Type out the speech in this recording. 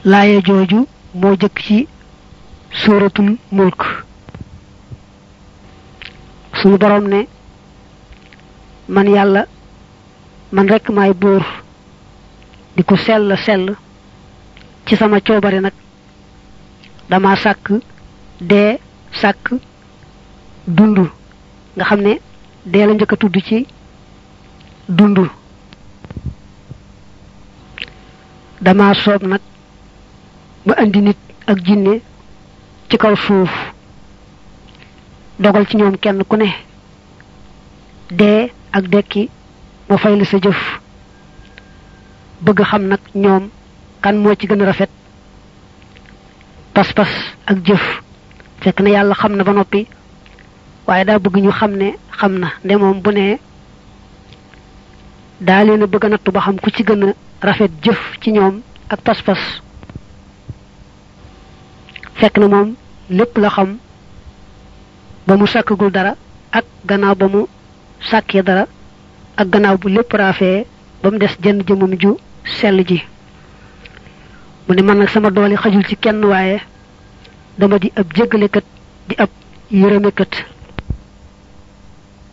laaya jooju moo jëkk ci suuratul mulk suñu borom ne man yàlla man rekk maay buur di ko sell sell ci sama coobare nag dama sàkk dee sàkk dund nga xam ne dee la njëkk a tudd ci dund dama soob nag ma indi nit ak jinne ci kaw suuf dogal ci ñoom kenn ku ne dee ak dekki ma fay la sa jëf bëgg xam nag ñoom kan moo ci gën a rafet pas-pas ak jëf fekk na yàlla xam na ba noppi waaye daa bëgg ñu xam ne xam na nde moom bu ne daa leen a bëgg a nattu ba xam ku ci gën a rafet jëf ci ñoom ak pas-pas fekk na moom lépp la xam ba mu sàkkagul dara ak gannaaw ba mu sàkkee dara ak gannaaw bu lépp raafee ba mu des jenn jëmam ju sell ji mu ne man nag sama doole xajul ci kenn waaye dama di ab jéggalekat di ab yërëmekat